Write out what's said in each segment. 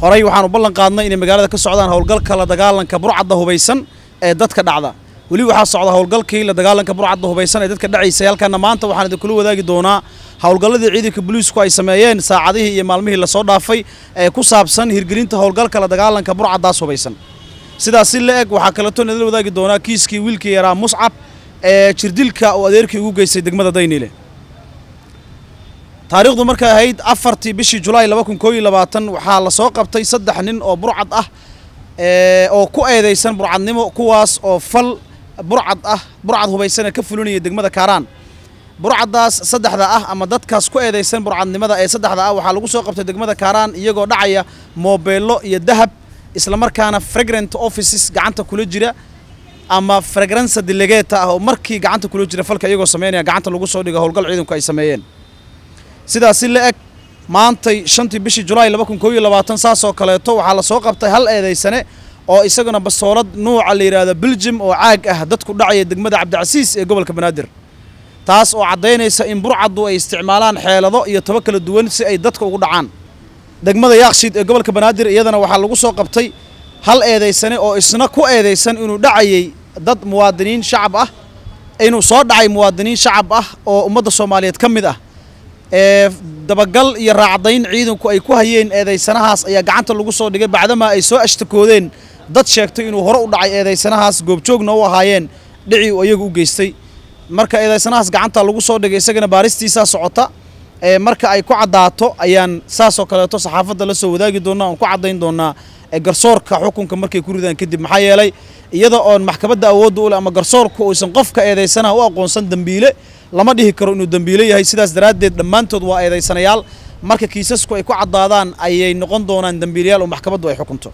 horey waxaan u ballan qaadnay inay magaalada ka socdaan howlgalka la dagaalanka burcadda hubaysan ee dadka dhacda weli waxaa socda howlgalkii la dagaalanka burcadda hubaysan ee dadka dhacaysay halkaana maanta waxaan idinkula wadaagi doonaa howlgalladii ciidanka booliisku ay sameeyeen saacadihii iyo maalmihii lasoo dhaafay ee ku saabsan hirgelinta howlgalka la dagaalanka burcaddaas hubaysan sidaas si la eg waxaa kaleeto idinla wadaagi doonaa kiiskii wiilkii yaraa muscab ee jirdilka uu adeerkii ugu geystay degmada dayniile taariikhdu markay ahayd afartii bishii julaay laba kun koob iyo labaatan waxaa lasoo qabtay saddex nin oo burcad ah oo ku eedeysan burcadnimo kuwaas oo fal burcad ah burcad hubaysan ee ka fulinaya degmada kaaraan burcaddaas saddexda ah ama dadkaas ku eedeysan burcadnimada ee saddexda ah waxaa lagu soo qabtay degmada kaaraan iyagoo dhacaya moobeello iyo dahab islamarkaana fragrant offices gacanta kula jira ama fragransa delegeta ah oo markii gacanta kula jira falka iyagoo sameynaya gacanta lagu soo dhigo howlgal ciidanku ay sameeyeen sidaas si la eg maantay shantii bishii julaay laba kun koob iyo labaatan saasoo kaleeto waxaa lasoo qabtay hal eedeysane oo isaguna basoolad nuuca la yidhaahdo beljum oo caag ah dadku dhacaya degmada cabdicasiis ee gobolka banaadir taas oo caddaynaysa in burcaddu ay isticmaalaan xeelado iyo tabo kala duwan si ay dadka ugu dhacaan degmada yaakshiid ee gobolka banaadir iyadana waxaa lagu soo qabtay hal eedeysane oo isna ku eedeysan inuu dhacayay dad muwaadiniin shacab ah inuu soo dhacay muwaadiniin shacab ah oo ummadda soomaaliyeed ka mid ah ee dabagal iyo raacdayn ciidanku ay ku hayeen eedeysanahaas ayaa gacanta lagu soo dhigay bacdamaa ay soo ashtakoodeen dad sheegtay inuu hore u dhacay eedeysanahaas goobjoogna u ahaayeen dhicii uu iyagu u geystay marka eedeysanahaas gacanta lagu soo dhigay isagana baaristiisaa socota ee marka ay ku caddaato ayaan saasoo kaleeto saxaafadda la soo wadaagi doonnaa oon ku caddayn doonnaa garsoorka xukunka markay ku ridaan kadib maxaa yeelay iyada oon maxkamadda awoodda u leh ama garsoorku uusan qofka eedeysanaha u aqoonsan dembiile lama dhihi karo inuu dembiile yahay sidaas daraaddeed dhammaantood waa eedeysanayaal marka kiisasku ay ku caddaadaan ayay noqon doonaan dembiilayaal oo maxkamaddu ay xukunto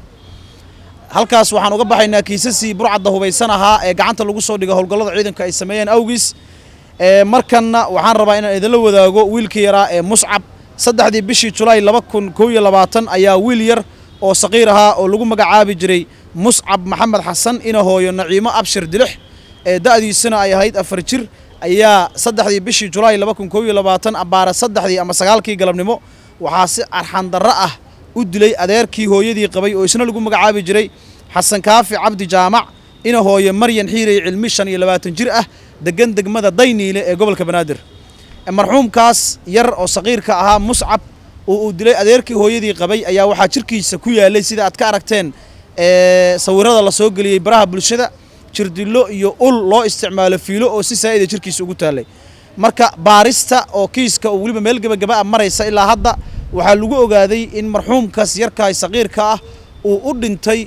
halkaas waxaan uga baxaynaa kiisasii burcadda hubaysan ahaa ee gacanta lagu soo dhigo howlgallada ciidanka ay sameeyeen awgiis markanna waxaan rabaa inaan idinla wadaago wiilkii yaraa ee muscab saddexdii bishii julaay laba kun koob iyo labaatan ayaa wiil yar oo saqiir ahaa oo lagu magacaabi jiray muscab maxamed xasan ina hooyo naciimo abshir dilix ee da'diisuna ay ahayd afar jir ayaa saddexdii bishii julaay laba kun koob iyo labaatan abbaara saddexdii ama sagaalkii galabnimo waxaa si arxandarro ah u dilay adeerkii hooyadii qabay oo isna lagu magacaabi jiray xasan kaafi cabdi jaamac ina hooyo maryan xiirey cilmi shan iyo labaatan jir ah degan degmada dayniile ee gobolka banaadir marxuumkaas yar oo saqiirka ahaa muscab oo uu dilay adeerkii hooyadii qabay ayaa waxaa jirkiisa ku yaalay sida aad ka aragteen sawirada la soo geliyey baraha bulshada jirdillo iyo ul loo isticmaalo fiilo oo si saa'ida jirkiisa ugu taallay marka baarista oo kiiska oo weliba meel gebagaba a maraysa ilaa hadda waxaa lagu ogaaday in marxuumkaas yarkaay saqiirka ah uu u dhintay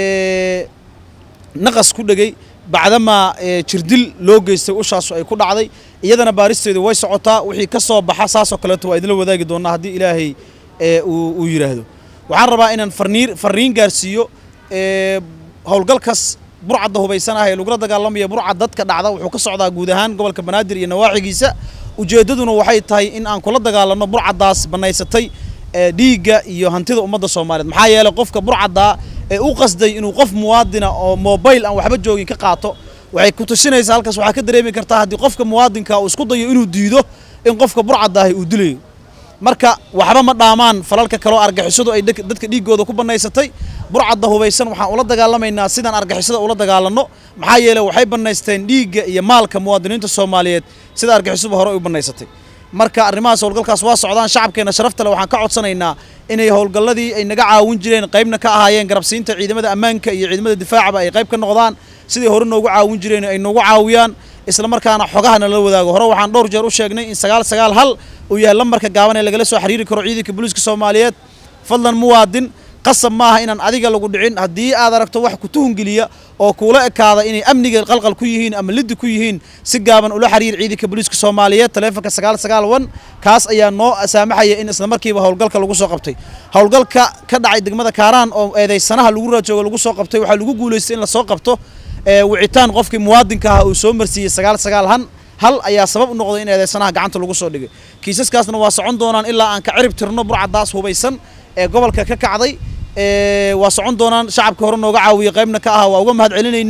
naqas ku dhegay bacdamaa jirdil loo geystay ushaasu ay ku dhacday iyadana baaristeedu way socotaa wixii ka soo baxa saasoo kaleeto waa idinla wadaagi doonaa haddii ilaahay uu yidhaahdo waxaan rabaa inaan farniir farriin gaarsiiyo howlgalkaas burcadda hubaysan ah ee lagula dagaalamaya burcad dadka dhacda wuxuu ka socdaa guud ahaan gobolka banaadir iyo nawaaxigiisa ujeeddaduna waxay tahay in aan kula dagaalanno burcaddaas bannaysatay dhiigga iyo hantida ummadda soomaaliyeed maxaa yeelay qofka burcaddaa ee u qasday inuu qof muwaadina oo mobayl aan waxba joogin ka qaato waxay ku tusinaysaa halkaas waxaa ka dareemi kartaa haddii qofka muwaadinka uu isku dayo inuu diido in qofka burcadaahi uu dilayo marka waxba ma dhaamaan falalka kaloo argixisadu ay dadka dhiiggooda ku bannaysatay burcadda hubaysan waxaan ula dagaalamaynaa sidaan argixisada ula dagaalanno maxaa yeeley waxay bannaysteen dhiigga iyo maalka muwaadiniinta soomaaliyeed sida argixisuba hore u bannaysatay marka arrimahaas howlgalkaas waa socdaan shacabkeenna sharafta le waxaan ka codsanaynaa inay howlgalladii ay naga caawin jireen qaybna ka ahaayeen garabsiinta ciidamada ammaanka iyo ciidamada difaacaba ay qayb ka noqdaan sidai hore noogu caawin jireen ay noogu caawiyaan isla markaana xogahana la wadaago hore waxaan dhowr jeer u sheegnay in sagaal sagaal hal uu yahay lambarka gaaban ee lagala soo xiriiri karo ciidanka booliiska soomaaliyeed fadlan muwaadin qasab maaha inaan adiga lagu dhicin haddii aad aragto wax ku tuhungeliya oo kuula ekaada inay amniga qalqal ku yihiin ama liddi ku yihiin si gaaban ula xiriir ciidanka booliiska soomaaliyeed taleefonka sagaal sagaal wan kaas ayaa noo saamaxaya in isla markiiba howlgalka lagu soo qabtay howlgalka ka dhacay degmada kaaraan oo eedeysanaha lagu raajoogo lagu soo qabtay waxaa lagu guulaystay in lasoo qabto wicitaan qofkii muwaadinka ah uu soo marsiiyey sagaal sagaal han hal ayaa sabab u noqday in eedeysanaha gacanta lagu soo dhigay kiisaskaasna waa socon doonaan ilaa aan ka cirib tirno burcaddaas hubaysan ee gobolka ka kacday waa socon doonaan shacabka hore nooga caawiya qaybna ka aha waa uga mahad celinaynaa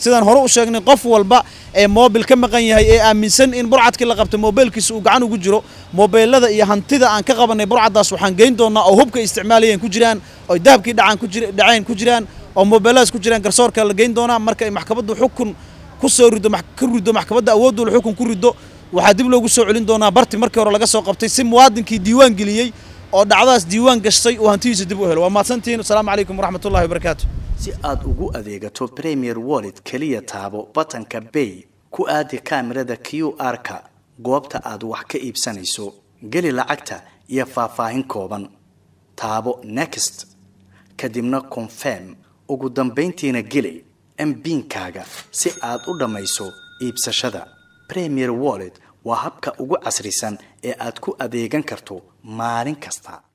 sidaan hore u sheegnay qof walba ee moobil ka maqan yahay ee aaminsan in burcadkii la qabtay moobeelkiisa uu gacan ugu jiro moobeelada iyo hantida aan ka qabanay burcaddaas waxaan geyn doonaa oo hubka isticmaalayeen ku jiraan oo dahabkii dhacaan ku jir dhaceen ku jiraan oo moobeeladaas ku jiraan garsoorka la geyn doonaa marka ay maxkamaddu xukun ku soo rido ka rido maxkamadda awooddu xukun ku rido waxaa dib loogu soo celin doonaa barti markii hore laga soo qabtay si muwaadinkii diiwaan geliyey oo dhacdadaas diiwaan gashtay uu hantidiisa dib u helo waa mahadsantihiin asalaamu calaykum waraxmatullahi wabarakaatu si aad ugu adeegato premier wallet keliya taabo batanka bay ku aadi kaamirada q r-ka goobta aad wax ka iibsanayso geli lacagta iyo faahfaahin kooban taabo next kadibna confirm ugu dambayntiina geli mbiinkaaga si aad u dhammayso iibsashada premier wallet waa habka ugu casrisan ee aad ku adeegan karto maalin kasta